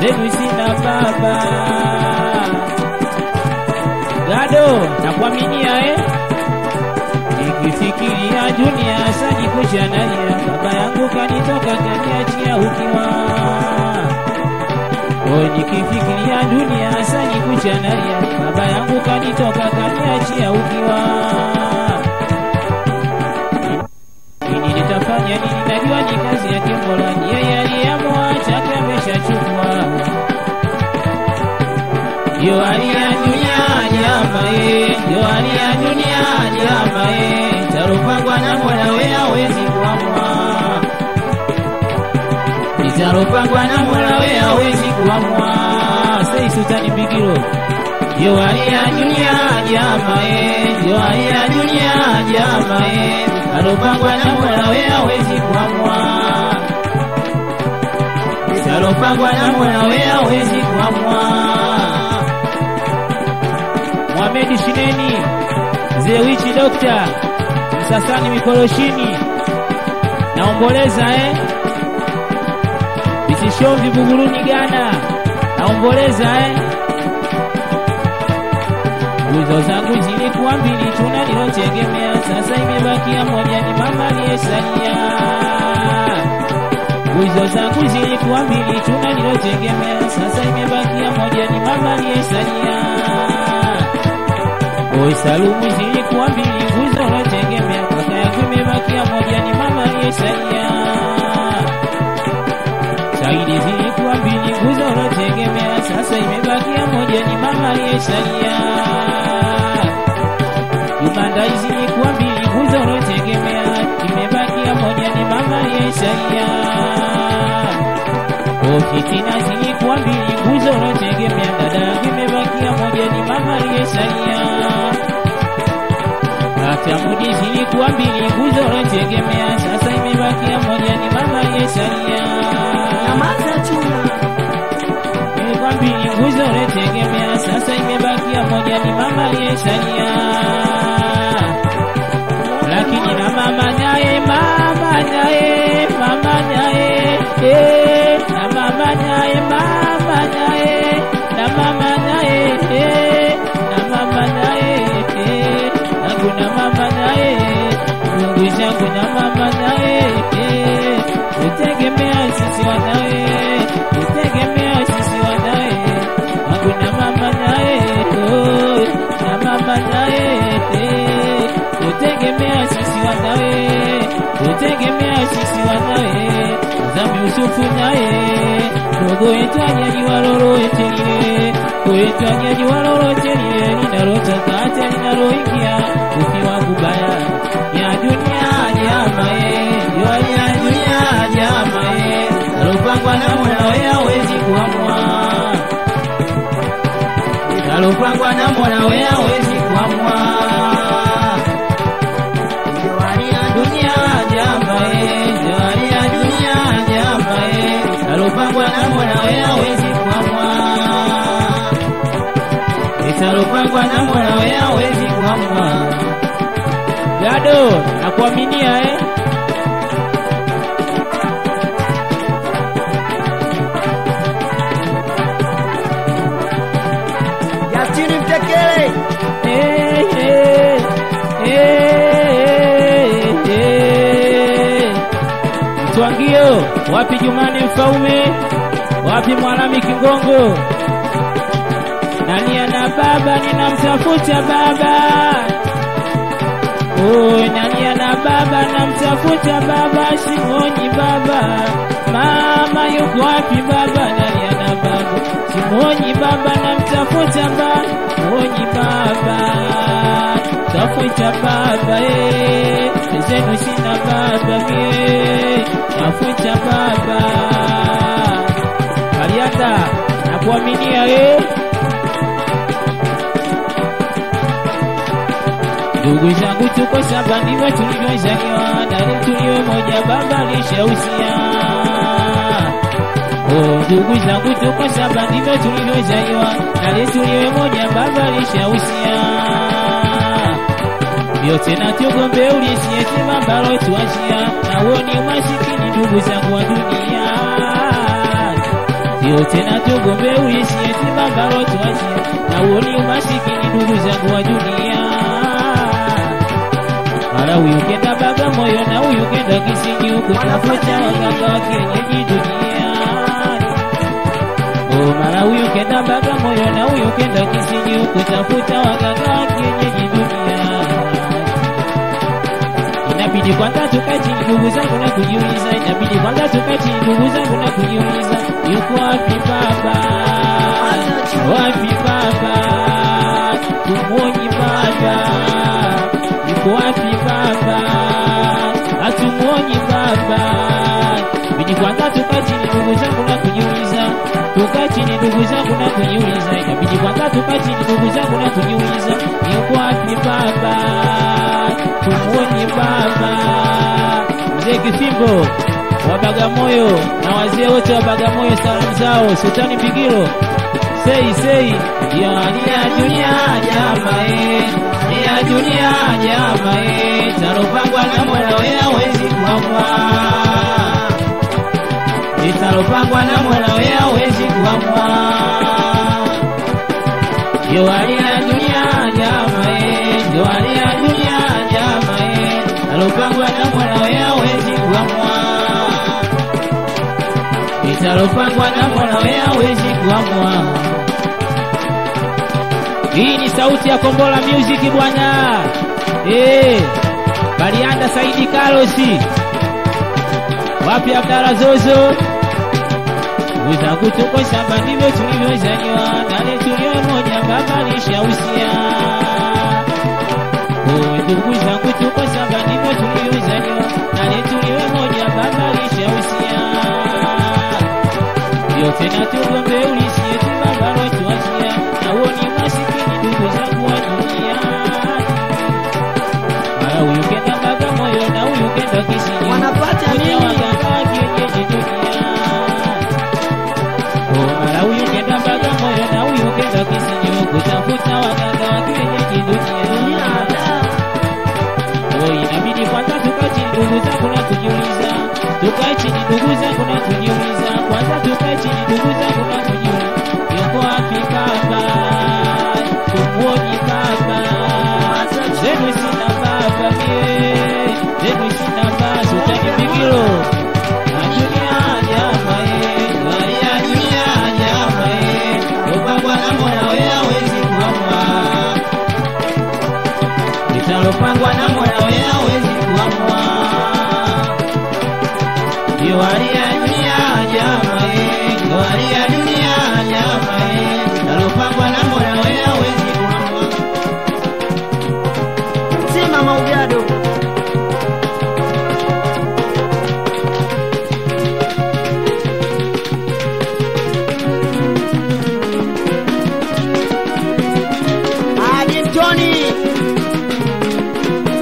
zenu sina baba. Gado nakuaminia eh? Nikifikiria dunia sajikusha nalia, baba yangu kanitoka kaniachia ukiwa. Oh, nikifikiria dunia sajikusha nalia, baba yangu kanitoka kaniachia ukiwa. Nini nitafanya nini? Najua ni kazi yake Mola, ni yeye aliyeamua, chake ameshachukua. Ndio hali ya dunia jamae, ndio hali ya dunia jamae, tarupangwa na Mola we hawezi kuamua, litarupangwa na Mola we hawezi kuamua. Sei Sultani Bigiro, ndio hali ya dunia jamae, ndio hali ya dunia jamae, tarupangwa na Mola we hawezi kuamua, litarupangwa na Mola we hawezi kuamua. Mohamed Shineni, Zewichi Dokta, Msasani Mikoroshini, naomboleza eh? Bisishomvi Buguruni Ghana, naomboleza eh? Nguzo zangu zilikuwa mbili, tuna nilotegemea, sasa imebakia moja, ni mama aliyesalia. Nguzo zangu zilikuwa mbili, tuna nilotegemea, sasa imebakia moja, ni mama aliyesalia. Oi, salumu zilikuwa mbili, nguzo unategemea, kaka yangu imebakia moja, ni mama aliyesalia. Saidi zilikuwa mbili, nguzo unategemea, sasa imebakia moja, ni mama aliyesalia. Jumandai zilikuwa mbili, nguzo unategemea, imebakia moja, ni mama aliyesalia. Oh, fitina zilikuwa mbili, nguzo unategemea, dada yangu imebakia moja, ni mama aliyesalia. Atamudi zilikuwa mbili, nguzo unategemea, sasa imebakia moja, ni mama aliyesalia. Nyamaza chuna. Ilikuwa mbili, nguzo unategemea, sasa imebakia moja, ni mama aliyesalia. Lakini na mama naye, mama naye, mama naye, eh, na mama naye, mama naye, na mama naye, eh, na mama naye, eh, nangu na mama naye, Mungu zangu na mama naye, eh, tutegemea sisi wanawe, tutegemea sisi wanawe, nangu na mama naye, oh, na mama naye, eh, tutegemea sisi wanawe, tutegemea sisi wanawe, Zami Yusufu naye, dogo yetu anyanyua lolote lile, kwetu anyanyua lolote lile, linalotaka hata linaloingia, ukiwa kubaya ya dunia jamae, jua ya dunia jamae, alopangwa na Mola wewe hawezi kuamua alopangwa na Mola wewe hawezi kuamua. Ndio hali ya dunia jamae, ndio hali ya dunia jamae, alopangwa na Mola wewe hawezi kuamua. Italopangwa na Mola wewe hawezi kuamua. Gado, nakuaminia eh? Yatini mtekele. Eh, eh, eh, eh. Mtwangio, wapi Jumani Mfaume, wapi Mwalami Kingongo? Nani ana baba, ninamtafuta baba. Oh, nani ana baba, namtafuta baba, simoni baba. Mama yuko wapi baba, nani ana baba? Simoni baba, namtafuta baba, simoni baba. Tafuta baba, eh, zenu sina baba, eh, tafuta baba. Mariata, nakuaminia eh. Ndugu zangu tuko saba, ndivyo tulivyozaliwa, na tuliwe moja, baba alishausia. Oh, ndugu zangu tuko saba, ndivyo tulivyozaliwa, na tuliwe moja, baba alishausia. Vyote na tugombe ulisiyesema mbalo tuachia, na uoni umasikini ndugu zangu wa dunia. Ndio tena tugombe uishi eti bambaro tuachie, na uoni umasikini ndugu zangu wa dunia. Mara huyu kenda Bagamoyo na huyu kenda Kisinyi kutafuta waganga wa kienyeji duniani. Oh, mara huyu kenda Bagamoyo na huyu kenda Kisinyi kutafuta waganga wa kienyeji duniani. Inabidi kwanza tukae chini ndugu zangu na kujiuliza, inabidi kwanza tukae chini ndugu zangu na kujiuliza, yuko wapi baba? Wapi baba? Tumuoni baba? Yuko wapi baba? Hatumuoni baba. Inabidi kwanza tukae chini ndugu zangu na kujiuliza, tukae chini ndugu zangu na kujiuliza, inabidi kwanza tukae chini ndugu zangu na kujiuliza, yuko wapi baba? Tumuoni baba. Mzee Kifimbo wa Bagamoyo na wazee wote wa Bagamoyo, salamu zao Sultani Bigiro sei sei ya ya dunia jamae ya dunia jamae talopangwa na Mola wewe hawezi kuamua litalopangwa na Mola wewe hawezi kuamua yo hali ya dunia jamae yo hali ya dunia jamae talopangwa na Mola wewe hawezi kuamua litalopangwa na Mola wewe hawezi kuamua hii ni sauti ya Kombola Music bwana. Eh, Balianda Saidi Karosi. Wapi Abdala Zozo? Wenzangu tuko shamba ndivyo tulivyozaliwa, nale tulio moja baba lishausia. Oh, ndugu zangu tuko shamba ndivyo tulivyozaliwa, nale tulio moja baba lishausia. Ndio tena tugombe ulisie tu baba lotuachia, na uoni masikini ndugu zangu wa dunia. Mara huyu kenda Bagamoyo na huyu kenda Kisinyi, Wanapata Kuja nini? waganga wa kienyeji dunia. Oh, mara huyu kenda Bagamoyo na huyu kenda Kisinyi, kutafuta waganga wa kienyeji dunia. Oh, inabidi kwanza tukae chini ndugu zangu na kujiuliza, tukae chini ndugu zangu na kujiuliza, kwanza tukae chini ndugu zangu na kujiuliza, yuko wapi baba? Tumuoni baba? Zenu sina baba mie, zenu sina baba, Sultani Bigiro na dunia jamae, gari ya dunia jamae, upangwa na Mola wewe hawezi kuamua litalopangwa na Mola wewe hawezi kuamua. Ndio hali ya dunia jamae, ndio hali ya dunia jamae, litalopangwa na Mola wewe hawezi kuamua. Sima Maugado. Hadi Tony.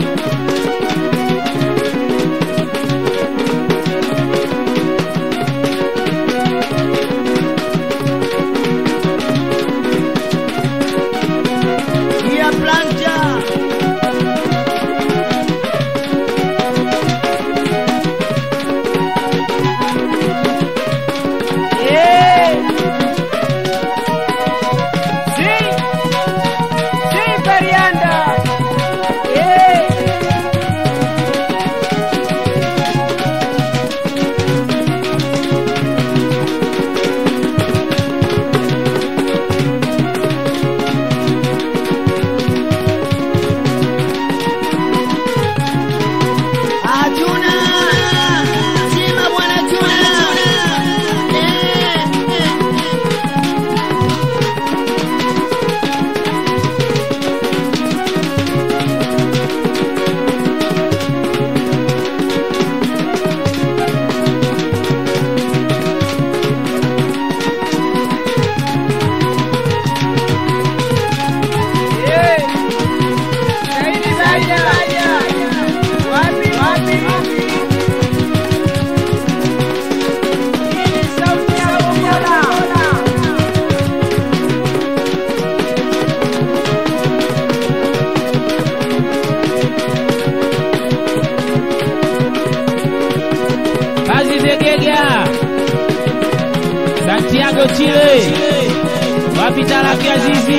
Santiago Chile, wapi Talaki Azizi?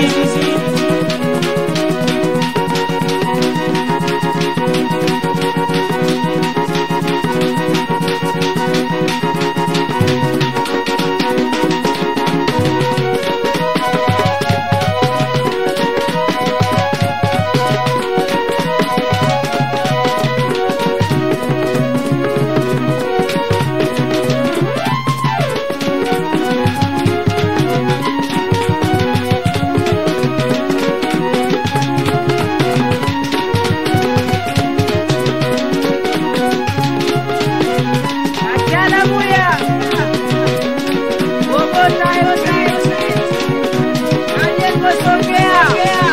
Achana muya. Bogota yote. Majengo Songea.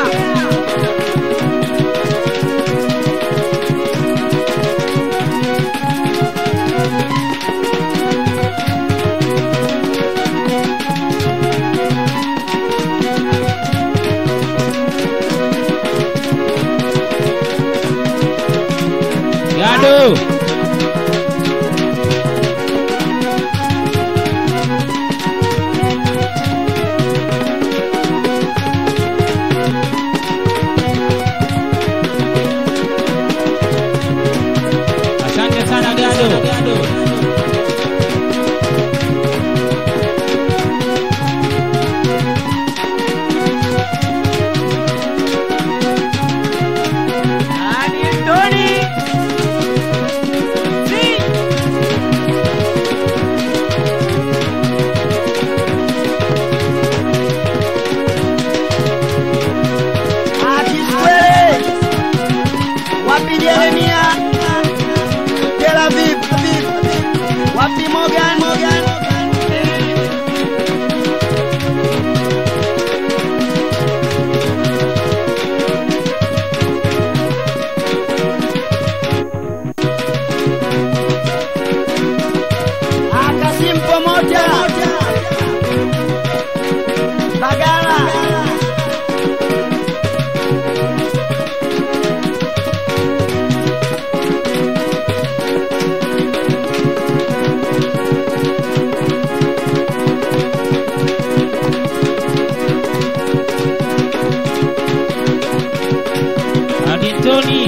Gado. Asante sana Gado. Ani Tony. Si. Akiswele. Wapi Jeremia? Tel Aviv. Wapi Morgan? Morgan. Akasim Pomoja. Bagala. Adintoni.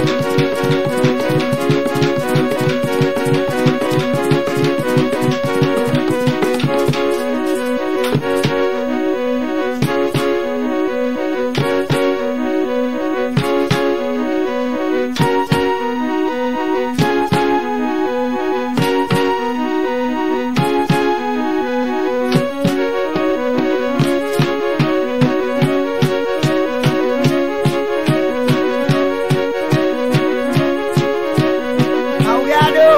Augado.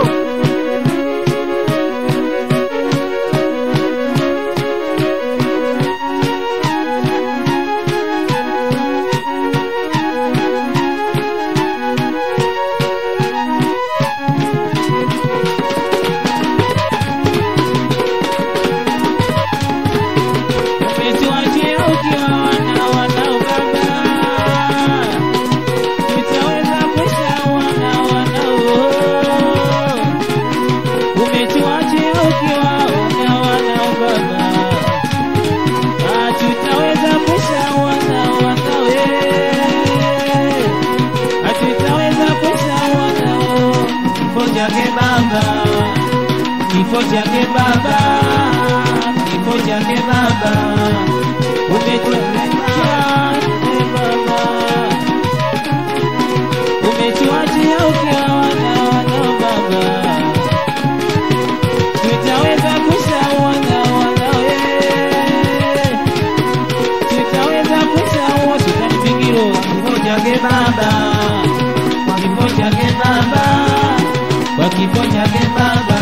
Umetuachia ukiwa wana wanao baba, tutaweza kuisha wana wanao. Umetuachia ukiwa wana wanao baba, Ah, tutaweza kuisha wana wanao. eh. Ah, tutaweza kuisha wanao. Kifo chake baba, kifo chake baba, kifo chake baba, umetuachia e baba, umetuachia ukiwa wana wana baba, tutaweza kusha wana wana we, tutaweza kusha wote tutanipingiro kifo chake baba, kwa kifo chake baba, kwa kifo chake baba